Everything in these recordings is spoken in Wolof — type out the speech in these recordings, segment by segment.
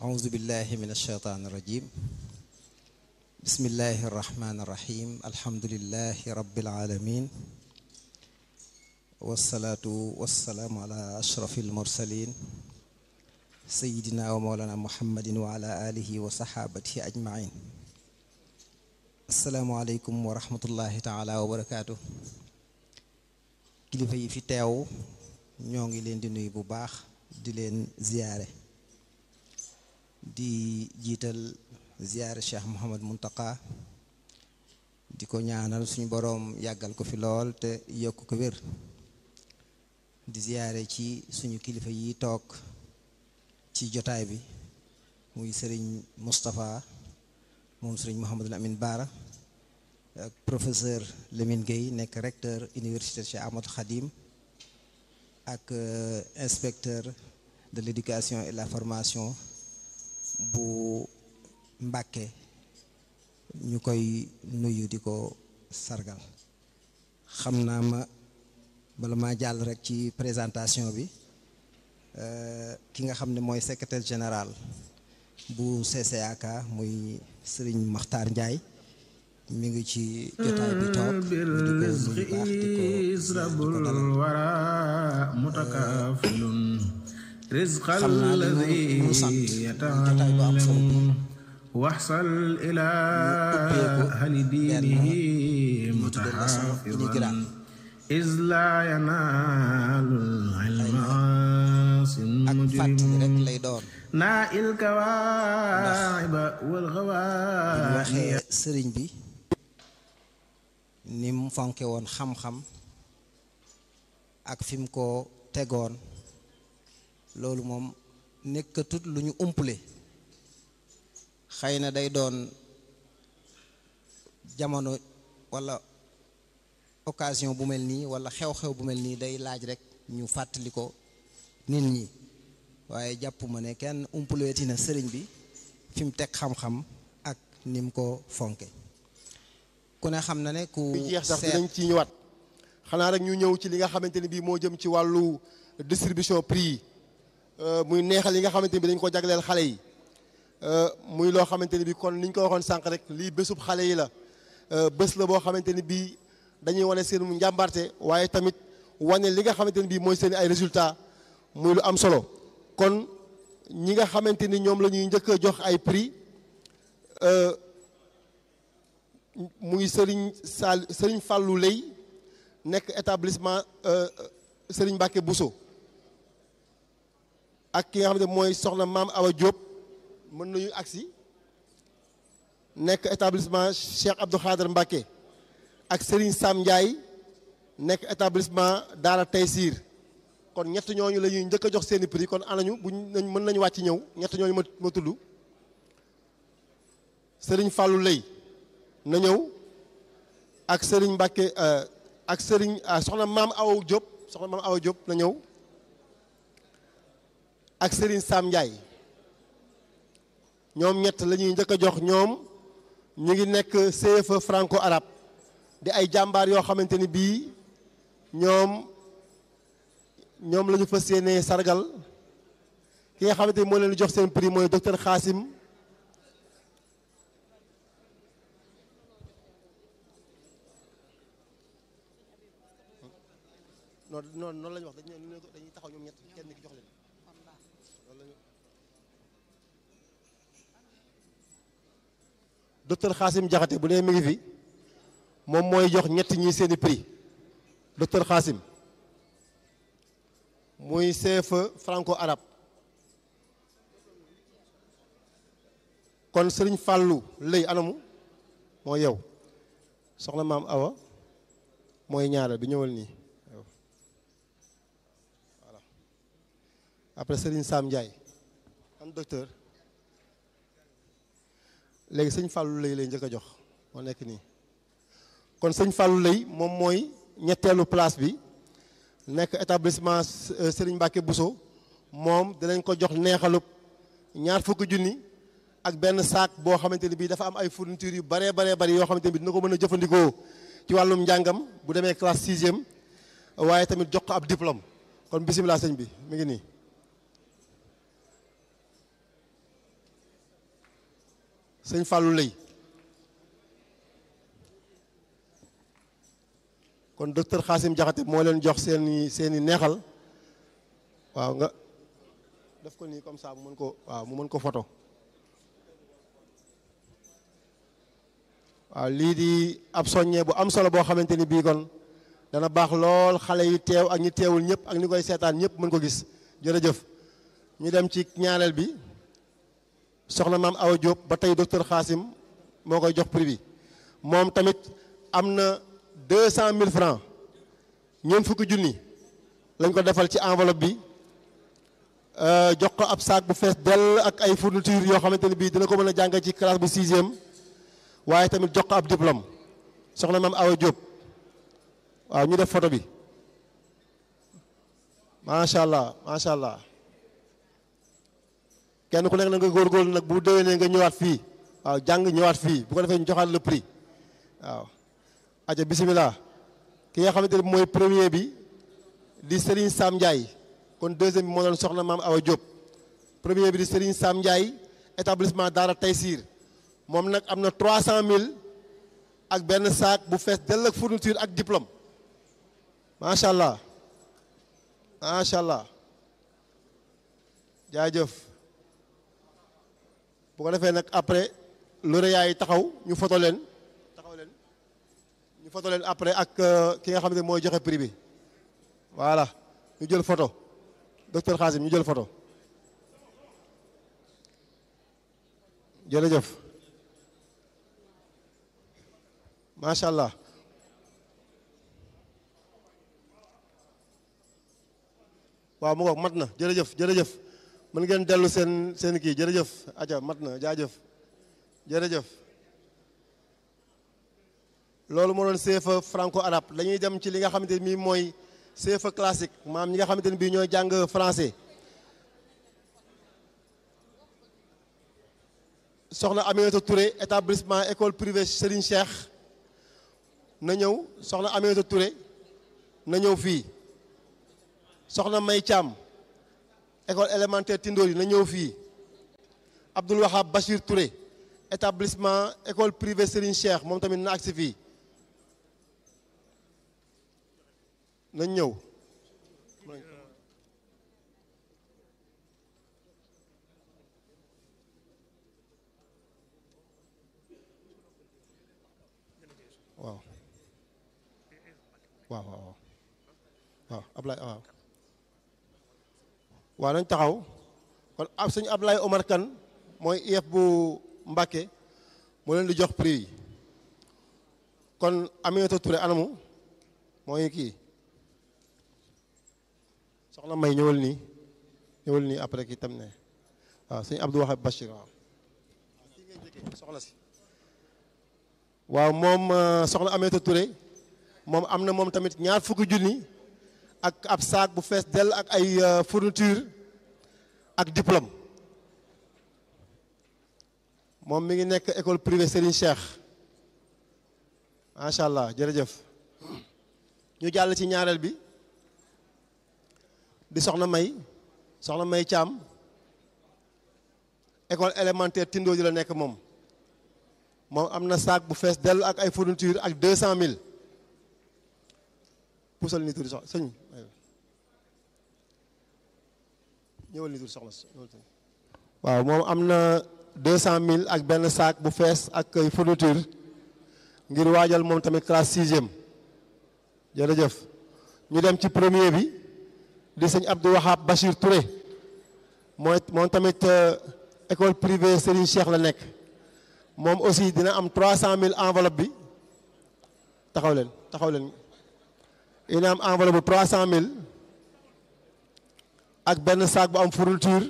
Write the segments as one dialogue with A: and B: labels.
A: أعوذ بالله من الشيطان الرجيم بسم الله الرحمن الرحيم الحمد لله رب العالمين والصلاة والسلام على أشرف المرسلين سيدنا ومولانا محمد وعلى آله وصحابته أجمعين السلام عليكم ورحمة الله تعالى وبركاته kilifa yi fi teew ñoo ngi leen di nuyu bu baax di leen ziyaare di jiital ziyaare Cheikh Mouhamad Muntaka di ko ñaanal suñu boroom yàggal ko fi lool te yokk ko wér di ziyaare ci suñu kilifa yi toog ci jotaay bi muy sëriñ Moustapha moom sëriñ Mouhamadul Amin Baara ak professeur Lamine Gueye nekk recteur université Cheikh Ahmadou Khadim ak inspecteur de l'éducation et la formation bu Mbàkke ñu koy nuyu di ko sargal xam naa ma bala maa jàll rek ci présentation bi ki nga xam ne mooy secrétaire général bu CCAK muy Serigne Makhtar Ndiaye mi ngi ci jotaay bi toog di ko nuyu baax di ko di ko dalal xam naa li ñu ñu sant jotaay bu am solo bi
B: waxsal ila ahli diinihi mutaxaafidan is laa yanaalu ilma
A: ak fàttali rek lay doon
B: naa il kawaa'iba wal
A: waxee sëriñ bi ni mu fonke woon xam-xam ak fi mu ko tegoon loolu moom nekkatut lu ñu umpule xëy na day doon jamono walla occasion bu mel nii walla xew-xew bu mel nii day laaj rekk ñu fàttali ko nit ñi waaye jàpp ma ne kenn umpuleeti na sëriñ bi fi mu teg xam-xam ak ni mu ko fonke ku ne xam na ne ku
C: jeex sax dinañ ci ñëwaat xanaa rek ñu ñëw ci li nga xamante ni bii moo jëm ci wàllu distribution prix yi muy neexal yi nga xamante ni bi dañ ko jagleel xale yi muy loo xamante ni bi kon ni ñu ko waxoon sànq rek lii bésub xale yi la bés la boo xamante ni bii dañuy wane seen njàmbarte waaye tamit wane li nga xamante ni bii mooy seen ay résultats muy lu am solo kon ñi nga xamante ni ñoom la ñuy njëkk a jox ay prix muy Serigne Sall Serigne Fallou Lay nekk établissement Serigne Mbacke Bousso ak ki nga xamante mooy soxna maam Awa Diop mën nañu agsi nekk établissement Cheikh Abdou Khader Mbacke ak Serigne Sam Ndiaye nekk établissement Daara Taysir kon ñett ñooñu la ñuy njëkk a jox seeni prix kon anañu buñ nañ mën nañu wàcc ñëw ñett ñooñu ma ma tudd Serigne Fallou Lay na ñëw ak Serigne Mbacke ak Serigne soxna maam Awa Diop soxna maam Awa Diop na ñëw ak Serigne Sam Ndiaye ñoom ñett la ñuy njëkk a jox ñoom ñu ngi nekk CFE franco arabe di ay jàmbaar yoo xamante ni bii ñoom ñoom la ñu fas yéenee sargal ki nga xamante ni moo leen di jox seen prix mooy docteur Xaasim non non noonu la ñu wax dañuy taxaw ñoom ñett kenn ki jox leen docteur Xaasim Jaxate bu nee mi ngi fi moom mooy jox ñett ñi seeni prix docteur Xaasim muy CFE franco arabe kon Sëriñ Fàllu lëy anamu moo yow soxna maam Awa mooy ñaareel bi ñëwal nii voilà après Sëriñ Sam Ndiaye an docteur léegi sëñ Fallou lay lay njëkk a jox moo nekk nii kon sëñ Fallou lay moom mooy ñetteelu place bi nekk établissement Serigne Mbacke Bousso moom dinañ ko jox neexalub ñaar fukki junni ak benn saak boo xamante ni bii dafa am ay fournitures yu baree baree bari yoo xamante ni bii dina ko mën a jëfandikoo ci wàllum njàngam bu demee classe sixième waaye tamit jox ko ab diplôme kon bisimilah sëñ bi mi ngi nii. sëñ Fallou Lay kon docteur Xaasim Jaxate moo leen jox seeni seeni neexal waaw nga def ko nii comme ça mu mën ko waaw mu mën ko photo waaw lii di ab soññee bu am solo boo xamante ni bii kon dana baax lool xale yi teew ak ñi teewul ñëpp ak ñi koy seetaan ñëpp mën ko gis jërëjëf ñu dem ci ñaareel bi soxna maam Awa Diop ba tey docteur Xaasim moo koy jox prix bi moom tamit am na deux cent mille francs ñeent fukki junni lañ ko defal ci enveloppe bi jox ko ab saak bu fees dell ak ay fourniture yoo xamante ne bii dina ko mën a jàng ci classe bu sixième waaye tamit jox ko ab diplôme soxna maam Awa Diop waaw ñu def photo bi macha allah macha allah kenn ku nekk na nga góorgóorlu nag bu déwénee nga ñëwaat fii waaw jàng ñëwaat fii bu ko defee ñu joxaat le prix waaw. aja bisimilah ki nga xamante ne mooy premier bi di Serigne Sam Ndiaye kon deuxième bi moo doon soxna maam Awa Diop premier bi di Serigne Sam Ndiaye établissement Daara Taysir moom nag am na 300000 ak benn saak bu fees dell ak fourniture ak diplôme macha allah macha allah jaajëf bu ko defee nag après lauréat yi taxaw ñu foto leen taxaw leen ñu foto leen après ak ki nga xam ne mooy joxe prix bi voilà ñu jël photo docteur Xaasim ñu jël photo jërëjëf macha allah waaw mu ngoog mat na jërëjëf jërëjëf mën ngeen dellu seen seen kii jërëjëf aja mat na jaajëf jërëjëf loolu moo doon CFA franco arabe dañuy dem ci li nga xamante ni mooy CFA classique maam ñi nga xamante ni bii ñooy jàng français soxna Aminata Touré établissement école privée Serigne Cheikh na ñëw soxna Aminata Touré na ñëw fii soxna May Thiam école élémentaire Tindori na ñëw fii Abdoul Wahab Bachir Touré établissement école privée Serigne Cheikh moom tamit na agsi fii nañ ñëw waaw waaw waaw waaw Ablaye waaw waaw nañ taxaw kon ab sëñ Ablaye Omar Kane mooy IEF bu Mbàkke moo leen di jox prix yi kon Aminata Touré anamu mooy kii soxna May ñëwal nii ñëwal nii après kii tam ne waaw sëñ Abdou Wahab Bachir waaw kii ngay jëkkee soxna si waaw moom soxna Aminata Touré moom am na moom tamit ñaar fukki junni ak ab saak bu fees dell ak ay fourniture ak diplôme moom mi ngi nekk école privée Serigne Cheikh macha allah jërëjëf ñu jàll ci ñaareel bi di soxna May soxna May Thiam école élémentaire Tindo di la nekk moom moom am na saak bu fees dell ak ay fourniture ak deux cent mille puusal ni tuuti soxna sëñ ñëwal ni tuuti soxna waaw moom am na deux cent mille ak benn saak bu fees ak ay fourniture ngir waajal moom tamit classe sixième jërëjëf ñu dem ci premier bi di sëñ Abdou Wahab Bachir Touré mooy moom tamit école privée Serigne Cheikh la nekk moom aussi dina am trois cent mille enveloppe bi taxaw leen taxaw leen dina am enveloppe bu trois cent mille ak benn sac bu am fourniture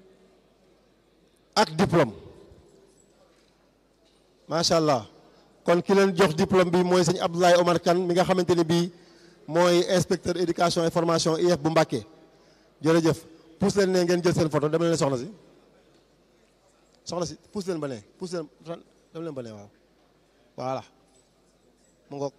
C: ak diplôme macha allah kon ki leen jox diplôme bi mooy sëñ Abdoulaye Omar Kane mi nga xamante ni bii mooy inspecteur éducation et formation IEF bu Mbàkke jërëjëf pousse leen ne ngeen jël seen photo dem leen soxna si soxna si pousse leen ba ne pousse leen dem leen ba ne waaw voilà mu ngoog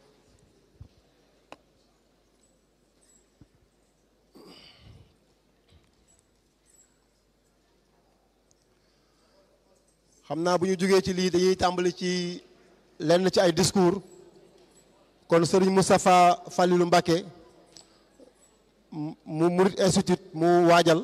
C: xam naa bu ñu jógee ci lii dañuy tàmbali ci lenn ci ay discours kon sëriñ Moustapha Falilou Mbacké mu Murid Institute mu waajal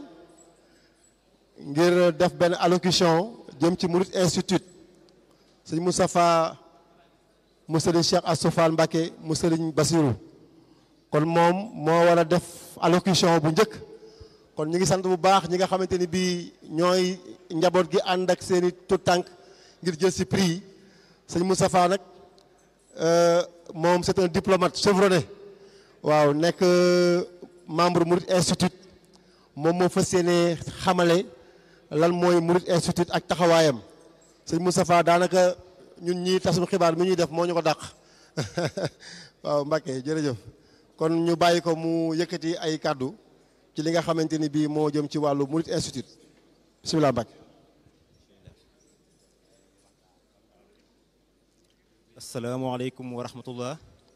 C: ngir def benn allocution jëm ci Murid Institute sëriñ Moustapha mu sëriñ Cheikh Assou Fall Mbacké mu sëriñ Basirou kon moom moo war a def allocution bu njëkk kon ñu ngi sant bu baax ñi nga xamante ni bii ñooy njaboot gi ànd ak seeni tout tànk ngir jël si prix yi sëñ Moustapha nag moom c'est un diplomate chevronné waaw nekk membre Murid Institute moom moo fas yéene xamale lan mooy Murid Institute ak taxawaayam sëñ Moustapha daanaka ñun ñii tasum xibaar mi ñuy def moo ñu ko dàq waaw Mbacké jërëjëf kon ñu bàyyi ko mu yëkkati ay kàddu ci li nga xamante ni bii moo jëm ci wàllu Murid Institute bismillah Mbacké
D: asalaamaaleykum wa rahmatullah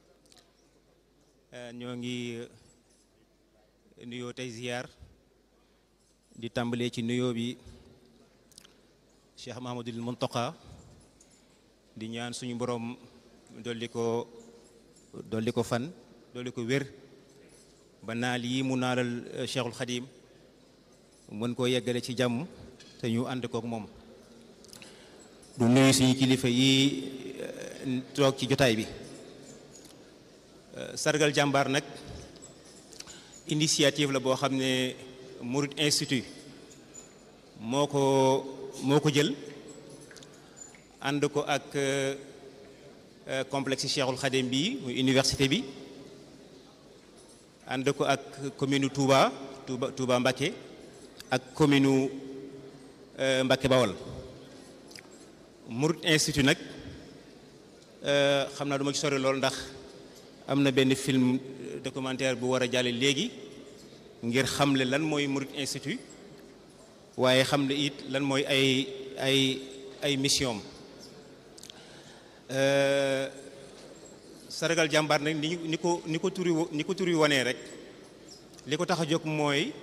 D: ñoo ngi nuyoo tey ziyaar di tàmbalee ci nuyoo bi Cheikh Mahamadul Muntaqa di ñaan suñu borom dolli ko dolli ko fan dolli ko wér ba naal yi mu naalal Cheikhul Xadim mën koo yeggale ci jàmm te ñu ànd kook moom du nuyu suñu kilifa yi toog ci jotaay bi sargal jàmbaar nag initiative la boo xam ne Murid Institute moo ko moo ko jël ànd ko ak complexe Cheikhul Khadim bi muy université bi ànd ko ak commune Touba Touba Touba Mbacké ak commune Mbacké Bawol Murid Institute nag xam naa du ma ci sori lool ndax am na benn film documentaire bu war a jàlle léegi ngir xamle lan mooy Murid Institute waaye xamle it lan mooy ay ay ay mission sargal jàmbaar nag ni ni ko ni ko turi ni ko turi wonee rek li ko tax a jóg mooy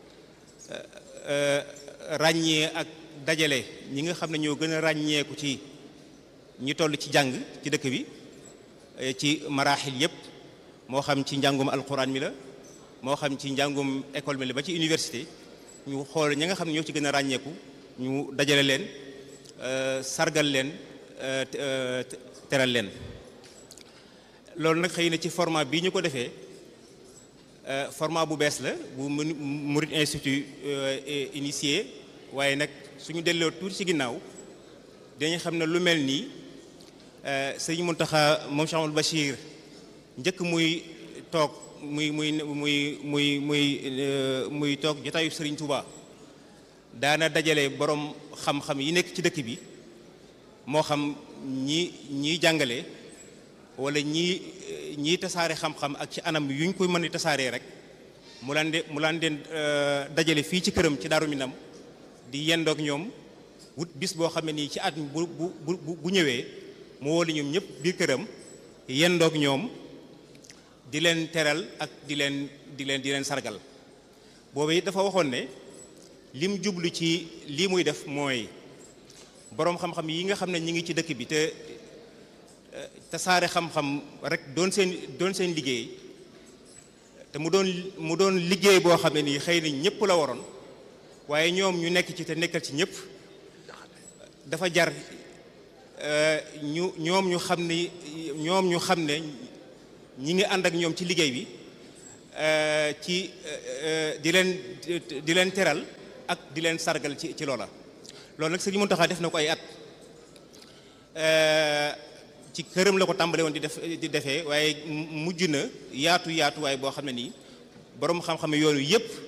D: ràññee ak dajale ñi nga xam ne ñoo gën a ràññeeku ci ñi toll ci jàng ci dëkk bi ci maraaxil yépp moo xam ci njàngum alquran mi la moo xam ci njàngum école mi la ba ci université ñu xool ñi nga xam ne ñoo ci gën a ràññeeku ñu dajale leen sargal leen teral leen loolu nag xëy na ci format bii ñu ko defee format bu bees la bu Murid Institute initié waaye nag suñu delloo tuuti ci ginnaaw dañu xam ne lu mel nii sëñ Muntaxa moom Cheikh Amadou Bachir njëkk muy toog muy muy muy muy muy muy toog jotaayu Sëriñ Touba daana dajale borom xam-xam yi nekk ci dëkk bi moo xam ñi ñiy jàngale wala ñii ñii tasaare xam-xam ak ci anam yuñ koy mën a tasaaree rek mu laan de mu laan den dajale fii ci këram ci Daaru Minam di yendoog ñoom wut bis boo xam ne nii ci at mi bu bu bu bu ñëwee mu woo ñoom ñëpp biir këram yendoog ñoom di leen teral ak di leen di leen di leen sargal boobu it dafa waxoon ne lim jublu ci lii muy def mooy boroom xam-xam yi nga xam ne ñi ngi ci dëkk bi te tasaare xam-xam rek doon seen doon seen liggéey te mu doon mu doon liggéey boo xam ne nii xëy na ñëpp la waroon waaye ñoom ñu nekk ci te nekkal ci ñëpp dafa jar ñu ñoom ñu xam ne ñoom ñu xam ne ñi ngi ànd ak ñoom ci liggéey bi ci di leen di leen teral ak di leen sargal ci ci loola loolu nag Sëriñ Muntaxa def na ko ay at ci këram la ko tàmbale woon di def di defee waaye mujj na yaatu yaatu waaye boo xam ne nii boroom xam-xam yoonu yépp